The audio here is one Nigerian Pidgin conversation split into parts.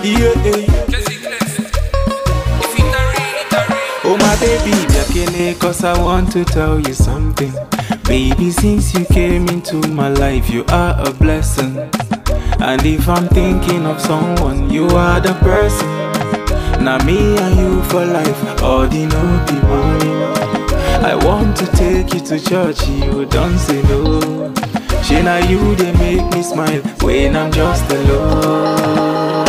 Yeah. Oh my baby, Biakele, cause I want to tell you something. Baby, since you came into my life, you are a blessing. And if I'm thinking of someone, you are the person. Now me and you for life, all the no be money. I want to take you to church, you don't say no. She now you they make me smile when I'm just alone.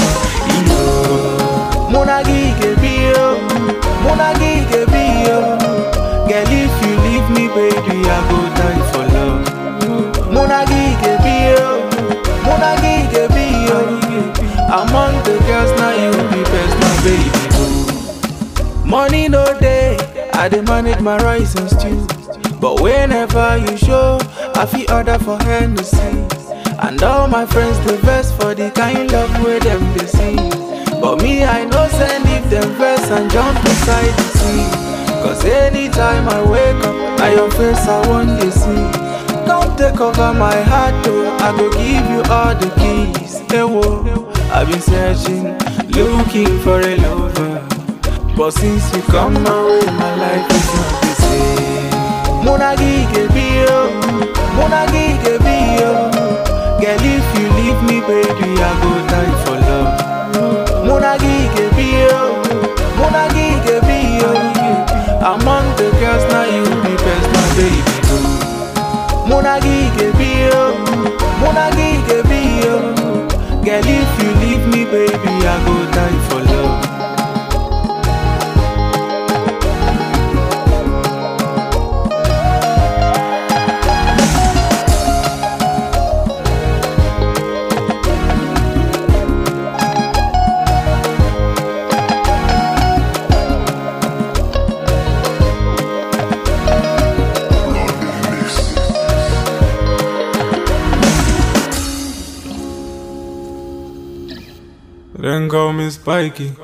Yo. Mona gige bio, Mona gige bio. Girl, if you leave me, baby, I go die for love. Mona gige bio, Mona gige bio. Among the girls, now you be best, my baby. boo. Money no day, I dey manage my rice and stew. But whenever you show, I feel order for Hennessy. And all my friends the best for the kind love where them they see. But me, I know send if them verse and jump inside the sea. Cause anytime I wake up, now your face I want to see. Don't take over my heart though, I go give you all the keys. Hey, whoa, I've been searching, looking for a lover. But since you come my way, my life is not the same. Mona gige bio, Mona gige bio. Girl, if you leave me, baby, I go die for love. Mona gige bio, Mona gige bio. Among the girls, now you be best, my baby. boo. Mona gige bio, Mona gige bio. Girl, if you leave me, baby, I go die for love. Then call me Spiky.